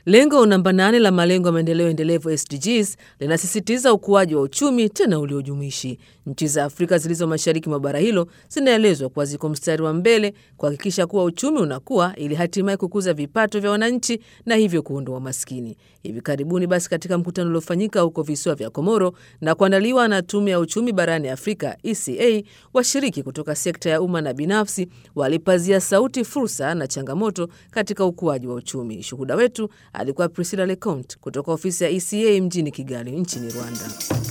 Lengo namba nane la malengo ya maendeleo endelevu SDGs linasisitiza ukuaji wa uchumi tena uliojumuishi. Nchi za Afrika zilizo mashariki mwa bara hilo zinaelezwa kuwa ziko mstari wa mbele kuhakikisha kuwa uchumi unakuwa ili hatimaye kukuza vipato vya wananchi na hivyo kuondoa umaskini. Hivi karibuni basi, katika mkutano uliofanyika huko visiwa vya Komoro na kuandaliwa na Tume ya Uchumi barani Afrika ECA, washiriki kutoka sekta ya umma na binafsi walipazia sauti fursa na changamoto katika ukuaji wa uchumi. Shuhuda wetu alikuwa Priscilla Leconte kutoka ofisi ya ECA mjini Kigali nchini Rwanda.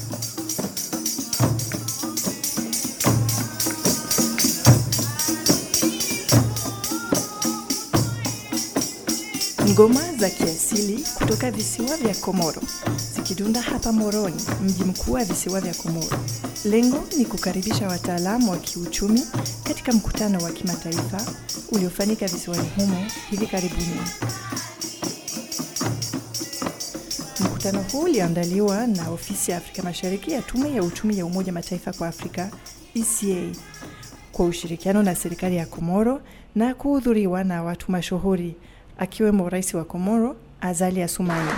Ngoma za kiasili kutoka visiwa vya Komoro zikidunda hapa Moroni, mji mkuu wa visiwa vya Komoro. Lengo ni kukaribisha wataalamu wa kiuchumi katika mkutano wa kimataifa uliofanyika visiwani humo hivi karibuni. Mkutano huu uliandaliwa na ofisi ya Afrika Mashariki ya Tume ya Uchumi ya Umoja Mataifa kwa Afrika ECA kwa ushirikiano na serikali ya Komoro na kuhudhuriwa na watu mashuhuri akiwemo rais wa Komoro Azali Assoumani.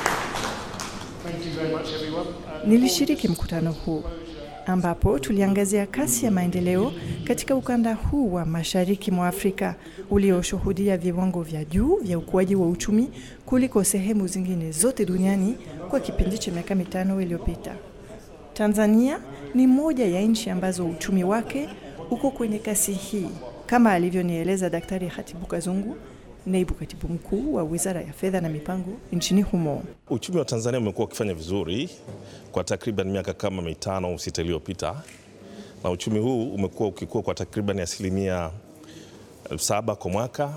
Nilishiriki mkutano huu ambapo tuliangazia kasi ya maendeleo katika ukanda huu wa mashariki mwa Afrika ulioshuhudia viwango vya juu vya ukuaji wa uchumi kuliko sehemu zingine zote duniani kwa kipindi cha miaka mitano iliyopita. Tanzania ni moja ya nchi ambazo uchumi wake uko kwenye kasi hii, kama alivyonieleza Daktari Hatibu Kazungu, naibu katibu mkuu wa Wizara ya Fedha na Mipango nchini humo. Uchumi wa Tanzania umekuwa ukifanya vizuri kwa takriban miaka kama mitano au sita iliyopita, na uchumi huu umekuwa ukikua kwa takriban asilimia saba kwa mwaka,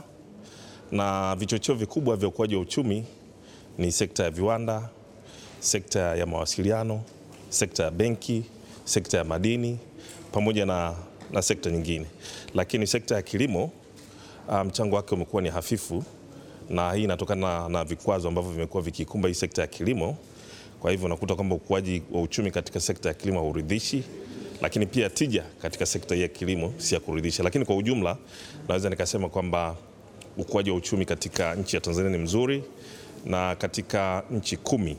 na vichocheo vikubwa vya ukuaji wa uchumi ni sekta ya viwanda, sekta ya mawasiliano, sekta ya benki, sekta ya madini pamoja na, na sekta nyingine, lakini sekta ya kilimo mchango um, wake umekuwa ni hafifu, na hii inatokana na, na vikwazo ambavyo vimekuwa vikikumba hii sekta ya kilimo. Kwa hivyo unakuta kwamba ukuaji wa uchumi katika sekta ya kilimo hauridhishi, lakini pia tija katika sekta hii ya kilimo si ya kuridhisha. Lakini kwa ujumla naweza nikasema kwamba ukuaji wa uchumi katika nchi ya Tanzania ni mzuri, na katika nchi kumi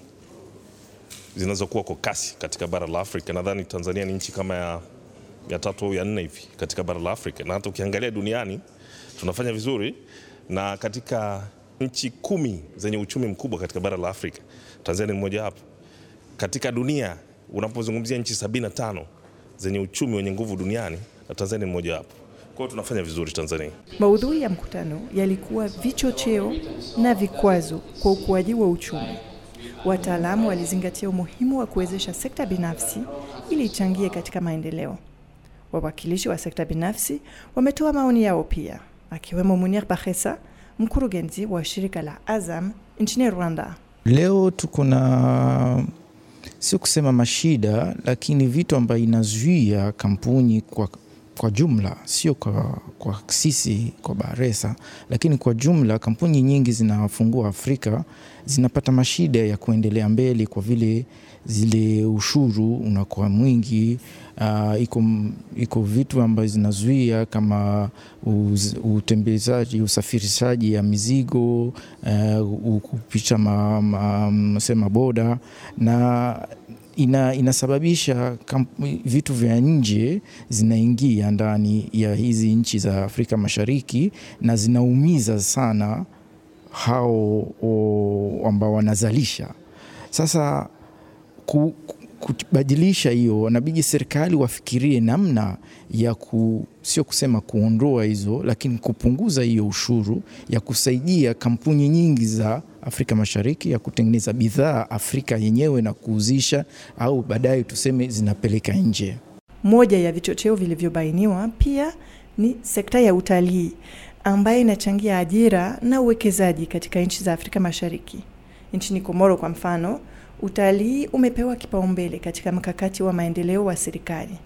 zinazokuwa kwa kasi katika bara la Afrika nadhani Tanzania ni nchi kama ya, ya tatu au ya nne hivi katika bara la Afrika, na hata ukiangalia duniani tunafanya vizuri na katika nchi kumi zenye uchumi mkubwa katika bara la Afrika Tanzania ni mmoja wapo. Katika dunia unapozungumzia nchi 75 zenye uchumi wenye nguvu duniani na Tanzania ni mmoja wapo. Kwa hiyo tunafanya vizuri Tanzania. Maudhui ya mkutano yalikuwa vichocheo na vikwazo kwa ukuaji wa uchumi. Wataalamu walizingatia umuhimu wa kuwezesha sekta binafsi ili ichangie katika maendeleo. Wawakilishi wa sekta binafsi wametoa maoni yao pia akiwemo Munir Bahesa, mkurugenzi wa shirika la Azam nchini Rwanda. Leo tuko na sio kusema mashida, lakini vitu ambayo inazuia kampuni kwa, kwa jumla, sio kwa, kwa sisi kwa Baresa, lakini kwa jumla kampuni nyingi zinafungua Afrika zinapata mashida ya kuendelea mbele kwa vile zile ushuru unakuwa mwingi. Uh, iko, iko vitu ambazo zinazuia kama uz, utembezaji usafirishaji ya mizigo uh, kupicha ma, ma, sema boda na ina, inasababisha kamp, vitu vya nje zinaingia ndani ya hizi nchi za Afrika Mashariki na zinaumiza sana hao ambao wanazalisha sasa ku, kubadilisha hiyo, wanabidi serikali wafikirie namna ya ku, sio kusema kuondoa hizo, lakini kupunguza hiyo ushuru ya kusaidia kampuni nyingi za Afrika Mashariki ya kutengeneza bidhaa Afrika yenyewe na kuuzisha au baadaye tuseme zinapeleka nje. Moja ya vichocheo vilivyobainiwa pia ni sekta ya utalii ambayo inachangia ajira na uwekezaji katika nchi za Afrika Mashariki. Nchini Komoro kwa mfano, utalii umepewa kipaumbele katika mkakati wa maendeleo wa serikali.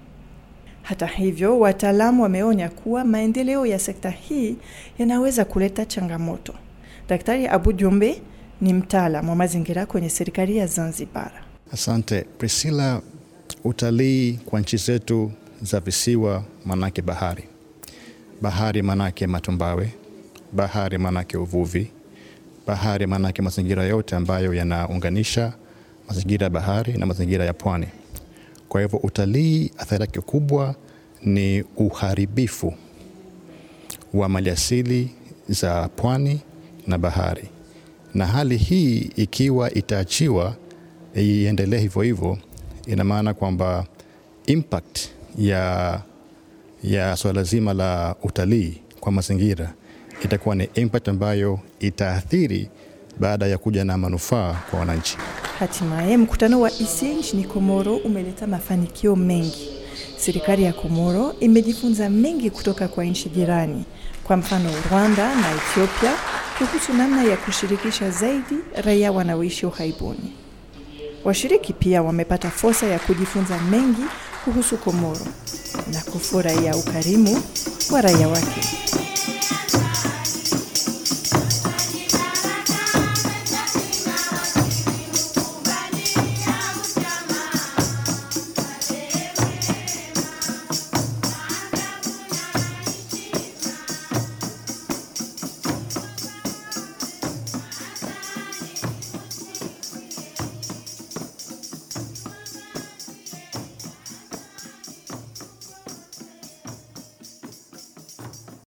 Hata hivyo, wataalamu wameonya kuwa maendeleo ya sekta hii yanaweza kuleta changamoto. Daktari Abu Jumbe ni mtaalamu wa mazingira kwenye serikali ya Zanzibar. Asante Priscilla. Utalii kwa nchi zetu za visiwa manake bahari, bahari manake matumbawe, bahari manake uvuvi, bahari, maanake mazingira yote ambayo yanaunganisha mazingira ya bahari na mazingira ya pwani. Kwa hivyo utalii, athari yake kubwa ni uharibifu wa maliasili za pwani na bahari, na hali hii ikiwa itaachiwa iendelee hivyo hivyo, ina maana kwamba impact ya, ya swala zima la utalii kwa mazingira itakuwa ni impact ambayo itaathiri baada ya kuja na manufaa kwa wananchi. Hatimaye mkutano wa ISIE nchini Komoro umeleta mafanikio mengi. Serikali ya Komoro imejifunza mengi kutoka kwa nchi jirani, kwa mfano Rwanda na Ethiopia, kuhusu namna ya kushirikisha zaidi raia wanaoishi ughaibuni. Washiriki pia wamepata fursa ya kujifunza mengi kuhusu Komoro na kufurahia ukarimu wa raia wake.